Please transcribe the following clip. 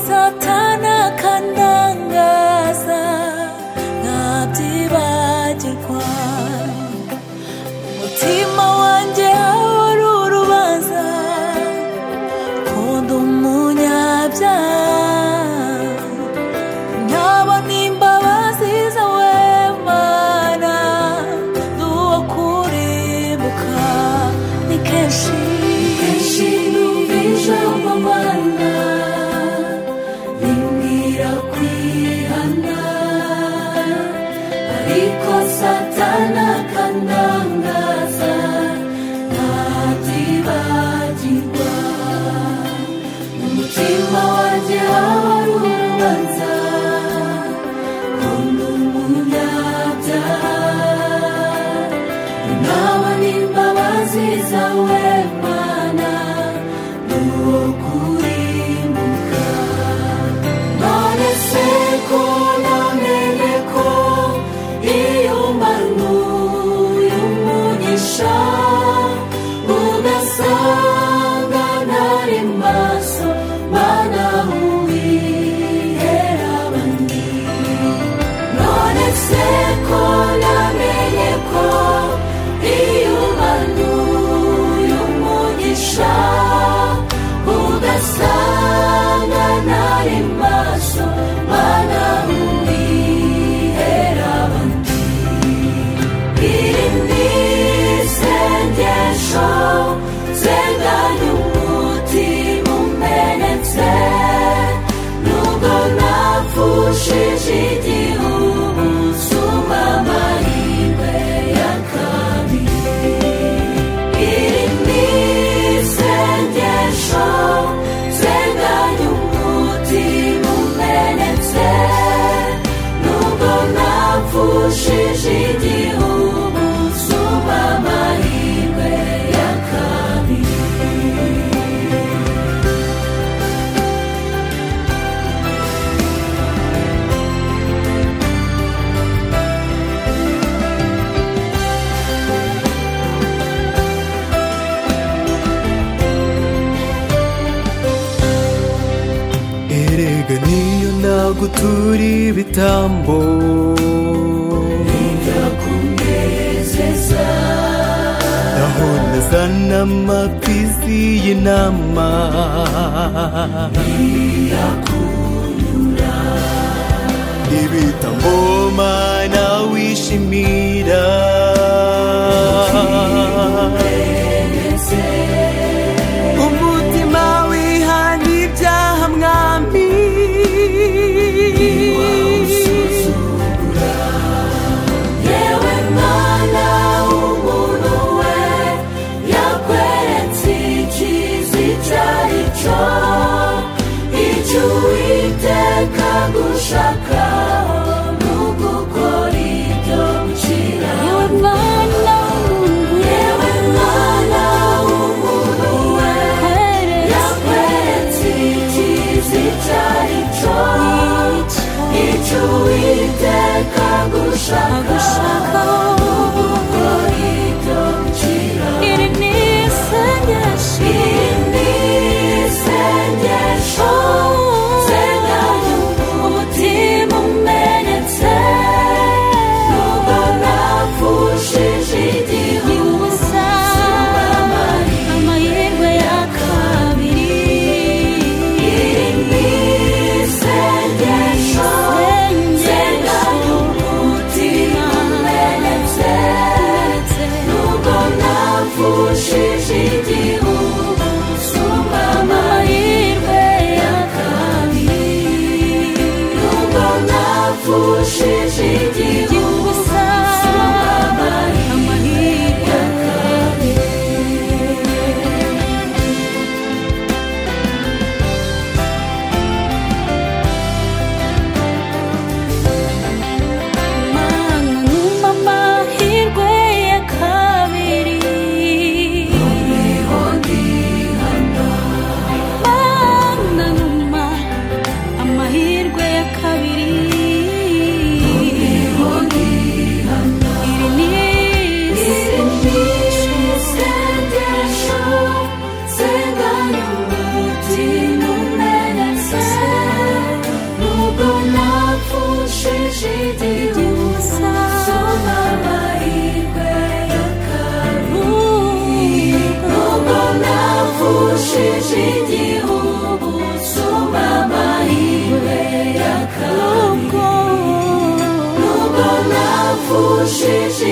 서탄 악한 당가사 나앞지 바질 광 모티마 완제 하와루루 반사 고동 무냐자 나와님 바와시 사웨마나 누워 코리 보카 니케시 니케시 누비셔 바와나 링기라 퀴한나 아리코 사타나 칸당가사 나지바지바 Umutima wanjye wari urubanza Nkunda umunyabyaha Nawe ni imbabazi zawe Mana Ni uwo kurimbuka None se ko namenye ko Iyo mbanuye umugisha Udasanga nari maso Mana uwihera abandi none se ko namenye ko iyo umanuye umugisha ugasanga nari maso mana umwihera abandi iri ni isengesho nsenganya umutima umenetse nubwo napfushije igihugu nsumba amahirwe ya kabiri iri ni isengesho nsenganya umutima umenetse nubwo napfushije igihugu nsumba amahirwe ya kabiri erega niyo ntabwo turi ibitambo kunezeza naho nazana amapisi y'inama ibitambo mana wishimira umutima wihana ibyaha mwami yewe mwana w'umuntu we yakweretse icyiza icyo ari cyo icyo uwiteka gushaka ni ugukora ibyo gukira yewe mwana yewe mwana w'umuntu we yakweretse icyiza icyo ari cyo icyo uwiteka gushaka ni ugukora ibyo gukira iri ni isengesho iri ni isengesho nsenganya umutima umenetse nubwo napfushije igihugu saba amahirwe ya kabiri iri ni isengesho nsenganya umutima igihugu cyumama iwe ya kabiri nubwo napfushije